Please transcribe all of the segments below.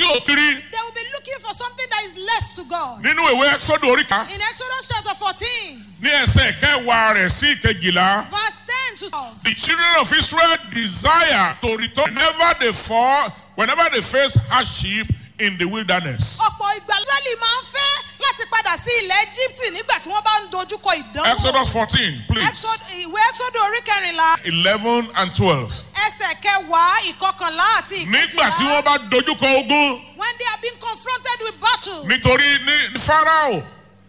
ò ti rí They will be looking for something that is less to God. nínú ìwé ẹ́sọ́dọ̀ oríta In Exodus chapter 14, ní ẹsẹ̀ kẹwàá rẹ̀ sí ìkejìlá. verse 10 to 12. The children of Israel desire to return whenever they fall, whenever they face hardship in the wilderness. ọ̀pọ̀ ìgbà Israẹli máa ń fẹ́ láti padà sí ilẹ̀ Egypt nígbà tí wọ́n bá ń dojúkọ ìdánwò. Exodus 14, please. Exod- ìwé Exodus orí kẹrìnlá 11 and 12. ẹsẹ̀ kẹwàá ìkọkànlá àti Nígbà tí wọ́n ìkejìlá. bá dojúkọ ogun, When they have been confronted with battle. nítorí ní Fáráò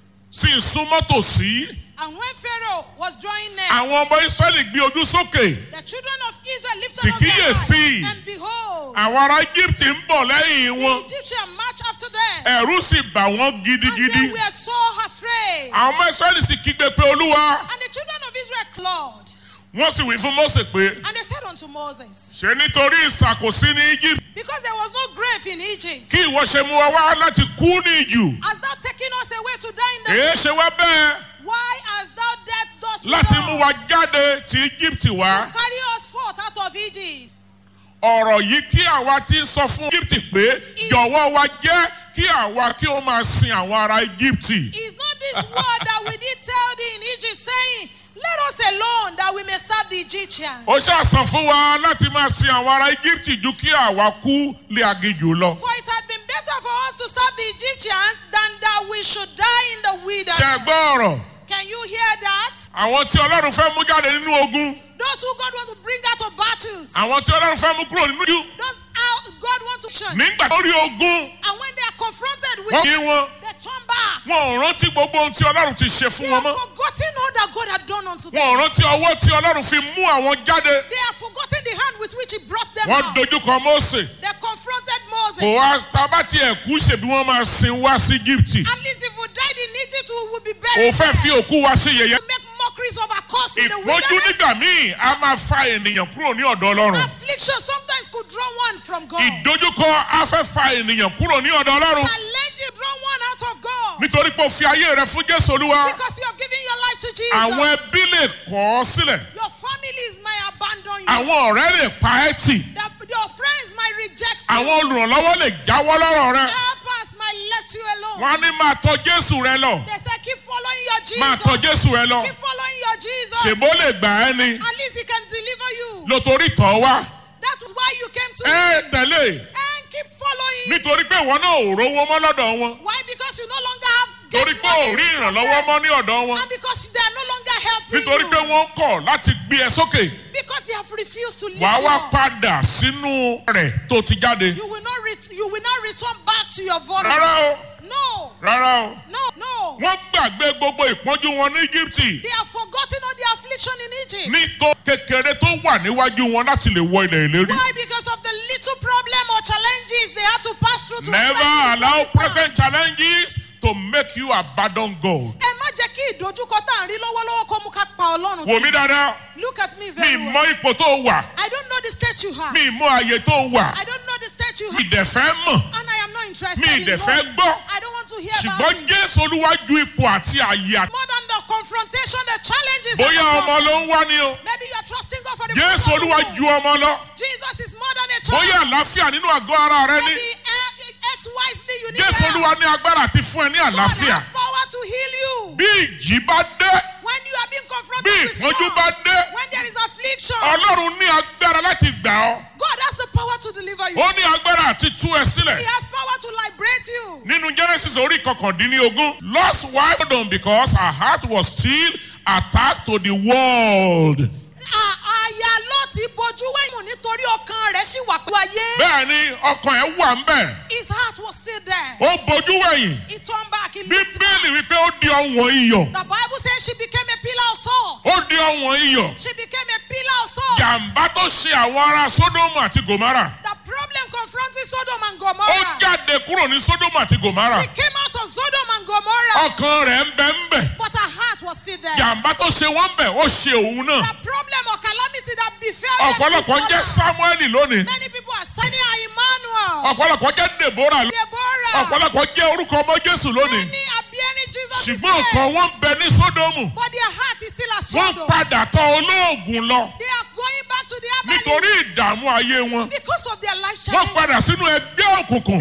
sì ń súnmọ́ tòsí, And when Pharaoh was drawing near, àwọn ọmọ Ísírẹ́lì gbé ojú sókè. the children of Israel lifted Sì up their kíyèsí. eyes, and behold, Àwọn ará Egypt ń bọ̀ lẹ́yìn the wọn. Egyptian marched after them. Ẹ̀rù sì bà wọ́n And they gidigidi. were so afraid. Àwọn ọmọ Ísírẹ́lì sì kígbe pé Olúwa. And the children of Israel clawed. Wọ́n sì wí fún Mósè pé And they said unto Moses, ṣe nítorí ìṣàkóso ní Egypt. Because there was no grave in Egypt, kí ìwọ ṣe mú wa wá láti kú ní ìjù hast thou taken us away to die in the èé ṣe wá bẹ́ẹ̀ Why hast thou dead thus láti with mú us? wa jáde tí Egypt wá Carry us forth out of Egypt. ọ̀rọ̀ yìí kí àwa ti ń sọ fún Egypt pé jọ̀wọ́ wa jẹ́ kí àwa kí ó máa sin àwọn ará Egypt Is not this word that we did tell thee in Egypt, saying, Let us alone that we may serve the Egyptians? ó ṣàṣàn fún wa láti máa sin àwọn ará Egypt ju kí àwa kú lé aginjù lọ For it had been better for us to serve the Egyptians than that we should die in the ṣe wilderness. gbọ́ ọ̀rọ̀ Can you hear that? àwọn tí Ọlọ́run fẹ́ mú jáde nínú ogun Those who God want to bring out of battles, àwọn tí Ọlọ́run fẹ́ mú kúrò nínú ìjù those out God wants to shun. nígbà tó rí ogun And when they are confronted with wọ́n it, kí wọn they turn back. wọn ò rántí gbogbo ohun tí Ọlọ́run ti ṣe fún They wọn have mọ́. forgotten all that God had done unto them. wọn ò rántí ọwọ́ tí ọlọ́run fi mú àwọn jáde They have forgotten the hand with which He brought them wọ́n out. dojúkọ Mósè They confronted kò Moses. wá tábàtì ẹ̀kú ṣèbí wọ́n máa sin wá sí Íjíbítì At least if we died in Egypt, we would be kò buried fẹ́ fi there. òkú wa sí yẹ̀yẹ́ To make mockeries of our cause in the ìpọ́njú wilderness. nígbà míì a máa fa ènìyàn kúrò ní ọ̀dọ̀ ọlọ́run Affliction sometimes could draw one from God. ìdojúkọ a fẹ́ fa ènìyàn kúrò ní ọ̀dọ̀ ọlọ́run Challenge you draw one out of God. nítorí pé o fi ayé rẹ fún Jésù Olúwa Because you have given your life to Jesus. àwọn ẹbí lè kọ̀ ọ́ sílẹ̀ Your families might abandon you. àwọn ọ̀rẹ́ lè pa ẹ́ tì The- your friends might reject you. àwọn olùrànlọ́wọ́ lè jáwọ́ lọ́rọ̀ rẹ Helpers might let you alone. wọ́n á ní máa tọ̀ Jésù rẹ lọ They say keep following your Jesus. máa tọ̀ Jésù rẹ lọ Keep following your Jesus. ṣèbó lè gbà ẹ́ ni. At least he can deliver you. lótorí tọ́ wá. That's why you came to ẹ him. tẹ̀lé And keep following. nítorí pé ìwọ náà ò rówó mọ́ lọ́dọ̀ wọn Why? Because you no longer have get torí pé ò money rí from ìrànlọ́wọ́ them. mọ́ ní ọ̀dọ̀ wọn And because they are no longer helping nítorí you. pé wọ́n kọ̀ láti gbé ẹ sókè Because they have refused to lift wàá you wá up. padà sínú rẹ̀ tó ti jáde. You will not ret- you will not return back to your vomit. rárá o No, rárá o no, no. wọ́n gbàgbé gbogbo ìpọ́njú wọn ní Íjíbítì They have forgotten all the affliction in Egypt. nítò kékeré tó wà níwájú wọn láti lè wọ ilẹ̀ ìlérí. Why? Because of the little problem or challenges they had to pass through to never enter into allow Promised Land. present challenges to make you abandon God. Ẹ má jẹ́ kí ìdojúkọ tá à ń rí lọ́wọ́lọ́wọ́ kó mú ká pa Ọlọ́run. wò mí dáadáa Look at me mi very mọ well. ipò tó wà I don't know the state you have. mi mọ àyè tó wà. I don't know the state you have. ìdẹ̀fẹ́ mọ̀ And I am not interested Mi in ìdẹ̀ fẹ́ knowing. gbọ́. I don't want to hear about ṣùgbọ́n it. Jésù Olúwa ju ipò àti àyè àti. More than the confrontation, the challenges. and bóyá the ọmọ problem. ló ń wá ní o Maybe you're trusting God for the Jésù fruit of the Olúwa womb. ju ọmọ lọ Jesus is more than a child. bóyá àlàáfíà nínú àgọ́ ara rẹ ní Maybe uh, it's wisely you need Jésù help. Olúwa ní agbára àti fún ẹ ní God àlàáfíà has power to heal you. bí ìjì bá dé When you are being confronted bí with ìpọ́njú storm, bá dé when there is affliction, Ọlọ́run ní agbára láti gbà ọ́ God has the power to deliver you. ó ní agbára àti tú ẹ He sílẹ̀ has power to liberate you. nínú Genesis orí kọkàndínlógún lost wife done because her heart was still attached to the world. À- Àyà ló ti bojú wẹ̀yìn nítorí ọkàn rẹ̀ sì wà pẹ̀lú ayé. bẹ́ẹ̀ ni ọkàn ẹ̀ wà ń bẹ̀ His heart was still there. ó bojú wẹ̀yìn He turned back. He looked back. bíbélì wípé ó di ọ̀wọ̀n iyọ̀ The Bible says she became a pillar of salt. ó di ọ̀wọ̀n iyọ̀ She became a pillar of salt. jàǹbá tó ṣe àwọn ará sódómù àti gòmárà The problem confronting Sodom and ó Gomorrah. jáde kúrò ní sódómù àti gòmárà She came out of Sodom and Gomorrah, ọkàn rẹ̀ ń bẹ ń bẹ̀ but her heart was still there. jàǹbá tó ṣe wọ́n bẹ̀ ó ṣe òun náà The problem or calamity that befell them ọ̀pọ̀lọpọ̀ ń before jẹ́ her. sámúẹ́lì lónìí Many people are saying her Emmanuel, ọ̀pọ̀lọpọ̀ jẹ́ dèbórà lónìí Deborah. ọ̀pọ̀lọpọ̀ jẹ́ orúkọ ọmọ jésù lónìí Many are bearing Jesus' ṣùgbọ́n name, ọkàn wọn ń bẹ ní sódómù but their heart is still a wọ́n Sodom. padà tọ̀ olóògùn lọ They are going back to their nítorí ìdààmú ayé wọn because of their life wọ́n challenge. padà sínú ẹgbẹ́ òkùnkùn